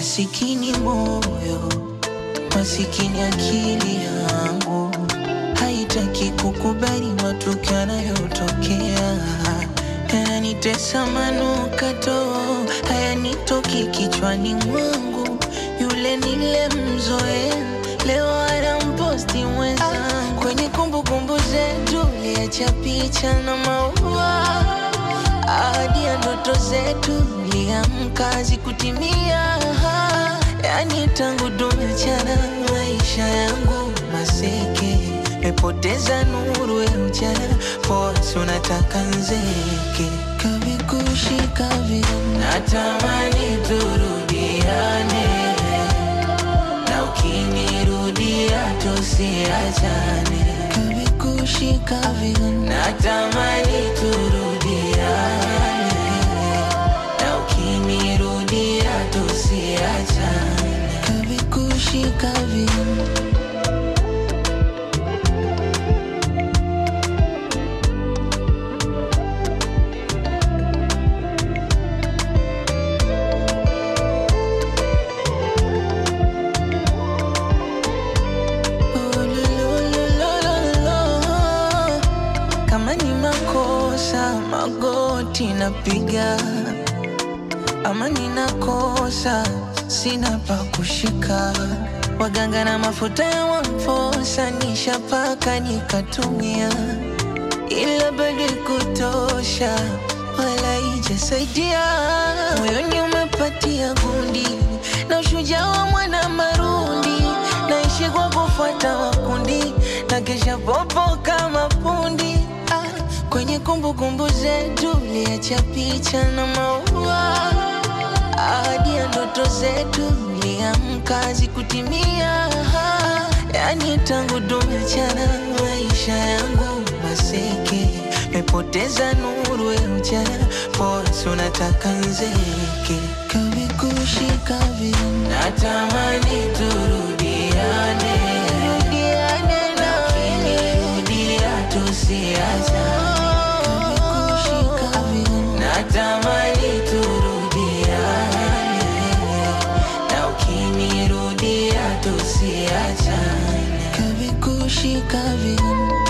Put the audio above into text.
Masikini moyo, masikini akili yangu haitaki kukubali matukio yanayotokea, yananitesa manukato, hayanitoki kichwani mwangu. Yule nilemzoea leo anamposti mwenzangu kwenye kumbukumbu zetu, liacha picha na maua ahadi ya ndoto zetu liamka zikutimia. Yani tangu tumeachana, maisha yangu maseke, mepoteza nuru ya mchana, fosi unataka nzeke, kavikushika vile natamani turudiane, na ukinirudia tusiachane, kavikushika vile natamani turudiane, na ukinirudia tusiachane, kavikushika vile Oh, lo, lo, lo, lo, lo. Kama ni makosa magoti napiga, ama ninakosa sina pa kushika. Waganga na mafuta ya wamfosa nishapaka nikatumia, ila bado kutosha, wala ijasaidia. Moyoni umepatia gundi na ushujaa wa mwana marundi, naishi kwa kufuata wakundi na kesha popo kama pundi ah, kwenye kumbukumbu zetu liacha picha na maua ahadi ya ndoto zetu liamka zikutimia. Yani tangu tumeachana, maisha yangu maseke, mepoteza nuru ya mchana, fosi unataka nzeke, kavikushika vile natamani turudiane, rudiane na ukinirudia tusiachane, kavikushika vile natamani turudiane, na ukinirudia tusiachane, kavikushika vile